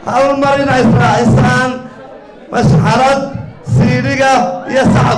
hal mar inay israacisaan mashxarad siidhiga iyo sacab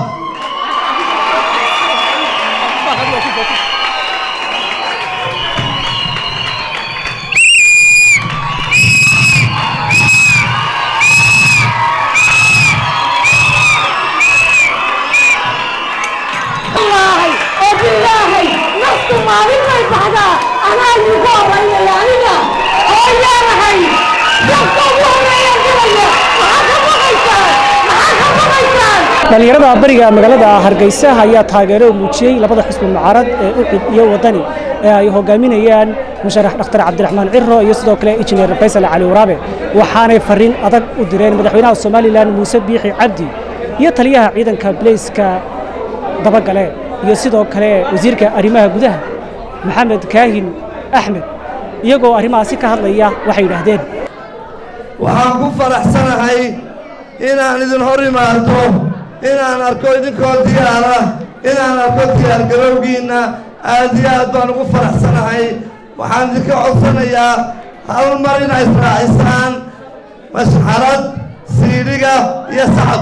wallaahi oo bilaahay naftu maalin bay baxdaa anaa idinku horreeyaya aniga oo yaanahay nafta ugu horreeya dilaya maxaa ka baqaysaan maxaa ka baqaysaan dhallinyarada bariga magaalada hargeysa ayaa taageero muujiyey labada xisbi mucaarad ee ucid iyo wadani ee ay hogaaminayaan musharax dhakhtar cabdiraxmaan ciro iyo sidoo kale injineer faysal cali waraabe waxaanay fariin adag u direen madaxweynaha somalilan muuse biixi cabdi iyo taliyaha ciidanka bileyska dabagale iyo sidoo kale wasiirka arrimaha gudaha maxamed kaahin axmed iyagoo arrimahaasi ka hadlaya waxay yidhaahdeen waxaan ku faraxsanahay inaan idin hor imaado inaan arko idinkoo diyaara inaan arko diyaargarowgiinna aad iyo aad baan ugu faraxsanahay waxaan idinka codsanayaa hal mar inay israacisaan mashxarad siidhiga iyo sacab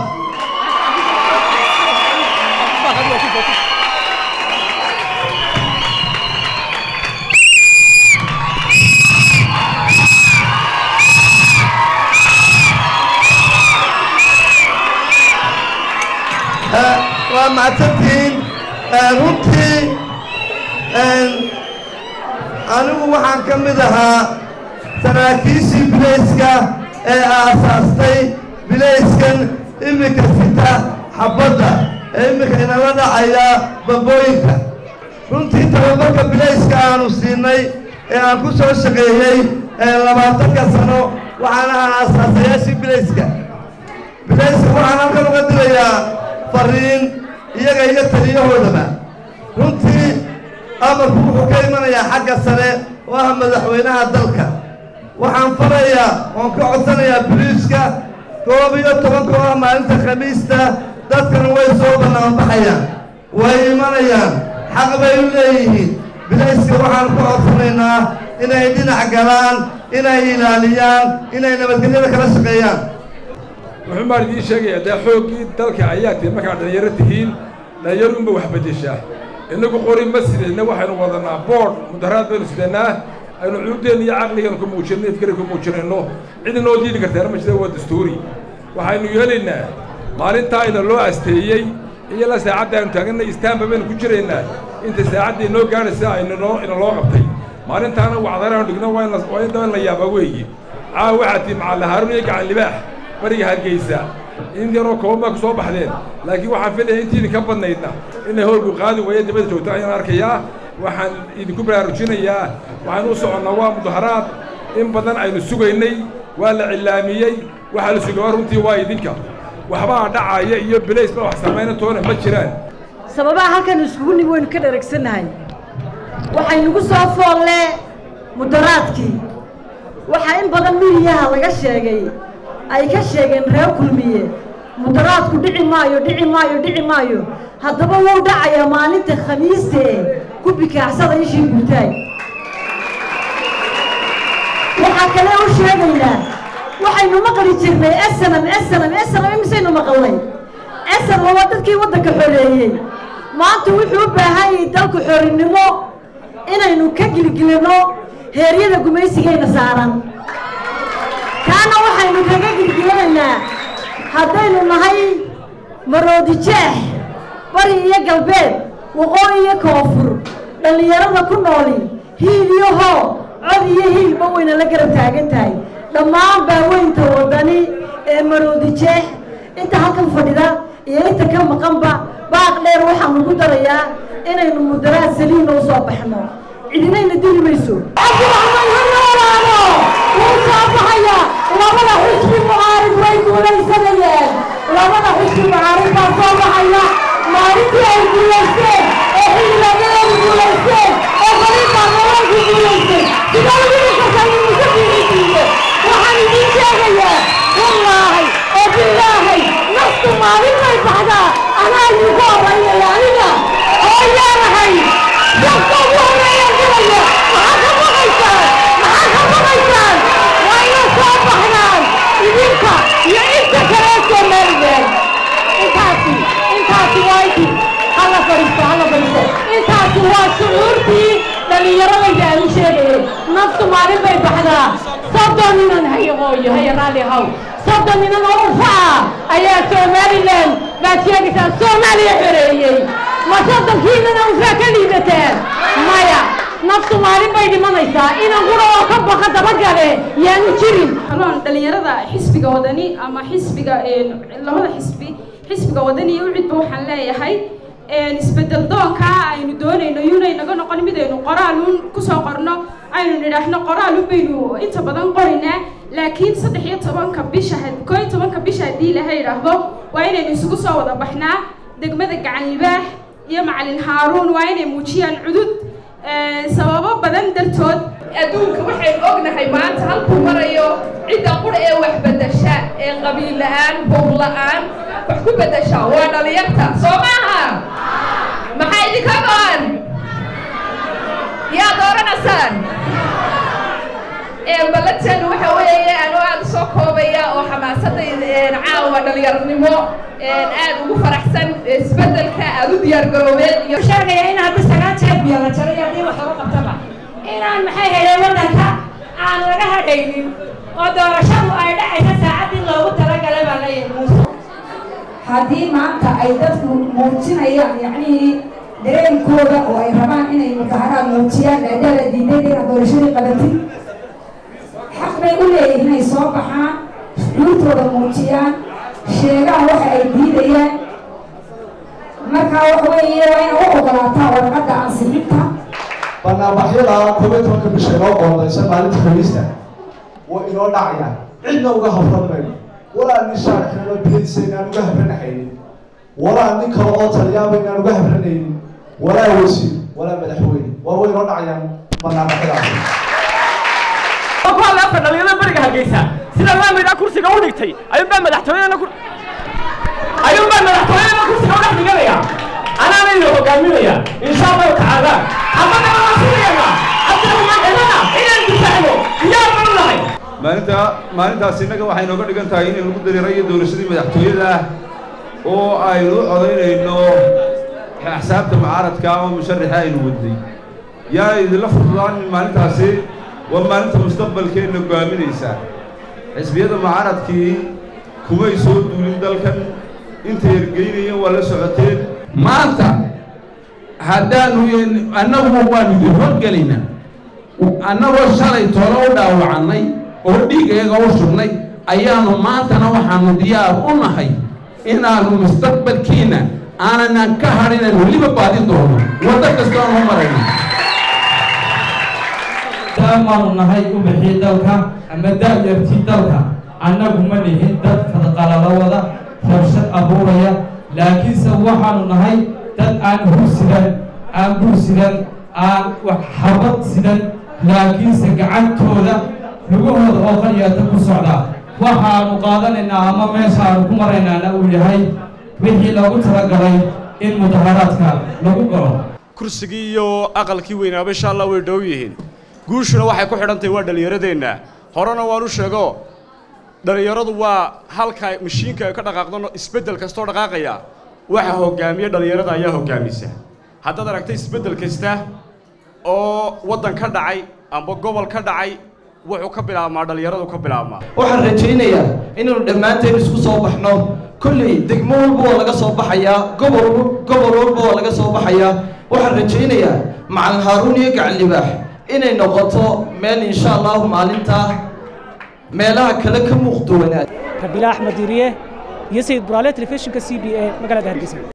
waa macsantihiin runtii anigu waxaan ka mid ahaa saraakiishii bilayska ee aasaastay bilayskan iminka sita xabbadda ee iminka inala dhacaya bambooyinka runtii tababarka bilayska aanu siinay ee aan ku soo shaqeeyey labaatanka sano waxaan ahaa aasaasayaashii bilayska bilayska waxaan halkan uga dilayaa fariin iyaga iyo taliyahoodaba runtii amarku wuxuu ka imanayaa xagga sare oo ah madaxweynaha dalka waxaan farayaa oon ka codsanayaa boliiska koob iyo tobanka oo ah maalinta khamiista dadkana way soo bannaanbaxayaan way imanayaan xaq bay u leeyihiin bilayska waxaan ku codsanaynaa inay dhinac galaan inay ilaaliyaan inay nabadgelyada kala shaqeeyaan wuxuu maan idiin sheegayaa dee xooggii dalka ayaa tihi markaad dhallinyaro tihiin dhallinyaro unba wax beddeshaa innagu qori ma sidayna waxaynu wadanaa boodh mudaharaad baynu sidanaa aynu cuudeenna iyo caqligeenu ku muujinno ifkari ku muujinayno cid inoo diidi kartaana ma jira waa dastuuri waxaynu yeelaynaa maalintaa ina loo asteeyey iyo la saacadda aynu taaganna istaanba baynu ku jiraynaa inta saacadda inoo gaadhaysa aynanoo ina loo qabtay maalintaana wacdaraanu dhigno waa in waa in daba in la yaabaa weeye caawa waxaa tii macalla haaruun iyo gacan libaax bariga hargeysa in yaroo kooban baa ku soo baxdeen laakiin waxaan filaya intii idinka badnaydna inay howlku qaadi weeye dibadda joogta ayaan arkayaa waxaan idinku baraarujinayaa waxaan u soconnaa waa mudaharaad in badan aynu sugaynay waa la cillaamiyey waxaa la sugaba runtii waa idinka waxbaa dhacaya iyo bilays ba wax samayna toona ma jiraan sababaha halkan iskugu nimi waynu ka dheragsannahay waxaynugu soo foolle mudaraadkii waxaa in badan midiyaha laga sheegay ay ka sheegeen reer kulmiye mudaraadku dhici maayo dhici maayo dhici maayo haddaba wuu dhacayaa maalinta khamiistee ku bikaacsada ishii gurtaay waxaa kale u sheegaynaa waxaynu maqli jirnay esanam esanam esanam imisaynu maqalnay esanam waa dadkii waddanka xoreeyey maanta wuxuu u baahan yahay dalku xorinimo inaynu ka gilgilino heeryada gumaysigayna saaran kaana waxaynu kaga gilgilanaynaa haddaynu nahay maroodi jeex bari iyo galbeed waqooyi iyo koonfur dhallinyarada ku nooli hiil iyo hoo cod iyo hiilba wayna la garab taagan tahay dhammaan baaweynta waddani ee maroodi jeex inta halkan fadhida iyo inta ka maqanba baaq dheer waxaan ugu darayaa inaynu mudaraad saliina u soo baxno cidinayna dili mayso cabdiraxmaan ha noolaano wuu soo baxaya labada xusbi mucaarid way guulaysanayeen labada xusbi mucaarid baa soo baxaya maalintii ay guulaysteen ee xildhibaanadeedu guulaysteen oo qaliinbaa nololku guulaystay sidee lagu dhikartaa in musa fiirisiiye waxaan idiin sheegayaa wallaahi oo bilaahay naftu maalin bay baxdaa anaa idinku horreeyaya aniga oo yaanahay nafta ugu horreeya dilaya maxaa ka baqaysaan maxaa ka baqaysaan waa ina soo baxnaan dhallinyaradayda aan u sheegayay naftu maalin bay baxdaa soddon ninan hayaqooyo haya raalli haw soddon ninan oo ufaca ayaa somalilan baad sheegaysaa soomaaliya xoreeyey ma soddonkiinana ufaa ka liidataan maya naftu maalin bay dhimanaysaa inan qura oo ka baqa dabagale yaanu jirin aloon dhallinyarada xisbiga wadani ama xisbiga labada xisbi xisbiga wadani iyo ucidba waxaan leeyahay isbedel doonka aynu doonayno yunay naga noqon mid aynu qoraalun kusoo qorno aynu nidhaahno qoraalun baynu inta badan qorinaa laakiin saddex iyo tobanka bisha koo iyo tobanka bisha haddii ilaha idhaahdo waa inaynu isugu soo wada baxnaa degmada gacan libaax iyo macalin haaruun waa inay muujiyaan cudud sababo badan dartood adduunka waxaynu ognahay maanta halkuu marayo cidda qura ee wax bedasha ee qabiil la'aan bowr la'aan wax ku bedasha waa dhalinyarta soo maaha maxaa idinka go-an yaa dooranaysaan ballanteenu waxa weeye anuu aada usoo koobaya oo xamaasadda caawa dhalinyaranimo aad ugu faraxsan isbedelka aada u diyaargaroobeen iyo sheegaya in haddii sagaal jeer biyo la jaro iyo haddii wax lagu qabtaba inaan maxay hayeen waddanka aan laga hadhaynin oo doorashadu ay dhacaysa saacaddii loogu talagalay baa leeyahay muuse haddii maanta ay dadku muujinayaan yacnihii dareenkooda oo ay rabaan inay mudaharaad muujiyaan maadaama diiday inaad doorashadii qabatid xaq bay u leeyihin inay soo baxaan shucuurtooda muujiyaan sheegaan waxa ay diidayaan markaa waxa weeye waa ina u ogolaataa warqadda ansixinta banaanbaxyada koob iyo tobanka bisha inoo qoondaysa maalinta khamiista way inoo dhacayaan cidna uga habran mayno walaa nin shaarkano bilaysa inaan uga habranahaynin walaa nin kale oo taliyaaba inaan uga habranaynin walaa wasiir walaa madaxweyne waa way inoo dhacayaan banaanbaxyadaas kuhadlaafka dhalinyarada beriga hargeysa sida laamida kursiga u dhigtay ayuunbaa madaxtooyadana ku ayuunbaa madaxtooyadana kursiga u dhex dhiganaya anaana idin hogaaminaya insha allahu tacaala haddana waan sinayana cabdiraxmaan cidana inaan difaacno diyaar baan u nahay maalinta maalintaas innaga waxay nooga dhigan tahay in lagu dareerayo doorashadii madaxtooyada ah oo aynu u codaynayno axsaabta mucaaradka ama musharaxa aynu wadnay yaa idinla fududaanin maalintaasi waa maalinta mustaqbalkeenna go'aaminaysaa xisbiyada mucaaradkii kumay soo duulin dalkan intay ergeynayeen waa la socoteen maanta haddaanu annagu waanu idin horgelaynaa annagoo shalay tolo u dhaawacannay oo dhiigayaga u sugnay ayaanu maantana waxaanu diyaar u nahay inaannu mustaqbalkiinna aanan ka hadhinan weliba baadin doono waddo kastoonu u marayna daamaanu nahay u bixii dalka ama daayartii dalka annagu ma nihin dad fadqalala wada rabshad abuuraya laakiinse waxaanu nahay dad aan hur sidan aan bur sidan aan wax xabad sidan laakiinse gacantooda lugahooda oo qaliyaata ku socda waxaanu qaadanaynaa ama meeshaanu ku maraynaana uu yahay wixii loogu talagalay in mudaharaadka lagu galo kursigii iyo aqalkii weynaaba insha allah way dhow yihiin guushuna waxay ku xidhantahay waa dhallinyaradeenna horena waan u sheego dhallinyaradu waa halka mashiinka ay ka dhaqaaqdo isbeddel kastoo dhaqaaqaya waxa hoggaamiya dhallinyarada ayaa hoggaamisa haddaad aragtay isbeddel kasta oo waddan ka dhacay amba gobol ka dhacay wuxuu ka bilaabmaa dhallinyaradu ka bilaabmaa waxaan rajaynayaa inaynu dhammaanteen isku soo baxno kolley degmo walba waa laga soo baxayaa gobol gobol walba waa laga soo baxayaa waxaan rajaynayaa macalin haaruun iyo gacan libaax inay noqoto meel insha allahu maalintaa meelaha kale ka muuqduwanaad rabiila axmed diiriye iyo sayid buraale telefishinka c b a magaalada hargeysa